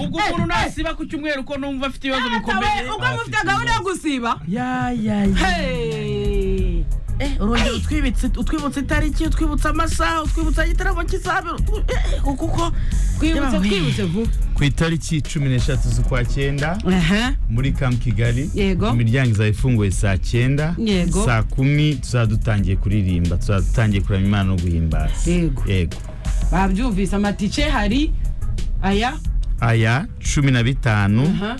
ubwo umuntu nasiba ku cyumweru ko numva afite ibibazo bikomeye ubwo mufite gahunda yo gusiba ya ya ya Hey. urongera utwibutse utwibutse itariki utwibutsa amasaha utwibutsa igitaramo cy'isabiro kuko twibutse Yewe. twibutse vuba ku itariki cumi n'eshatu z'ukwa cyenda Aha. muri camp kigali Yego. imiryango izaba ifunguye saa cyenda Yego. saa kumi tuzaba dutangiye kuririmba tuzaba dutangiye kuramya imana no guhimbaza Yego. babyumvise amatike hari aya aya cumi na bitanu aha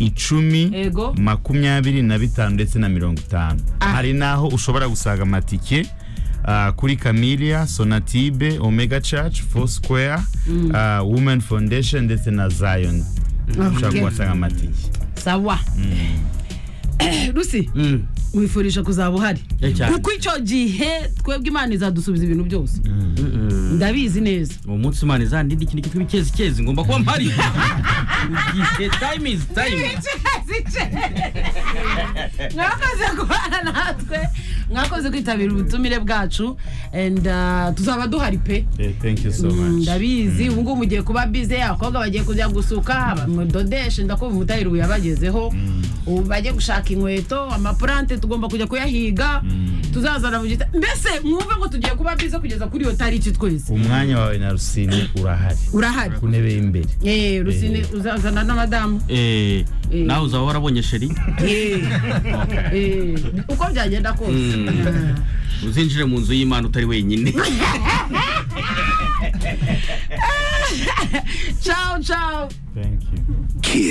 icumi yego makumyabiri na bitanu ndetse na mirongo itanu Ah. hari n'aho ushobora gusanga amatike ah, kuri Camellia, Sonatibe, Omega Church, Four Square, ah, Women Foundation ndetse na Zion. Ushobora kuhasanga amatike. sawa rusi wifurije kuzaba uhari Eh, cyane. kuko icyo gihe twebwe imana izadusubiza ibintu byose ndabizi neza uwo munsi imana izandindi ikintu cyitwa ikezi kezi ngomba kuba mpari Ugiye, time is time mwakoze guhana natwe mwakoze kwitabira ubutumire bwacu and uh, tuzaba duhari pe Eh, Thank you so much. ndabizi ubu ngubu mugiye kuba bize abakobwa bagiye kujya gusuka mudodeshe ndakumva umutahira ubu yabagezeho ubu bajye gushaka inkweto amapurante tugomba kujya kuyahiga tuzazana mu gita mbese mwumve ngo tugiye kuba bize kugeza kuri iyo tariki twese umwanya wawe na rusine urahari urahari ku ntebe y'imbere Eh, rusine uzazana n'abadamu Eh, Eh. nawe uzaba warabonye sheri Eh, eh, uko byagenda kose Mm. uzinjire mu nzu y'imana utari wenyine ciao ciao thank you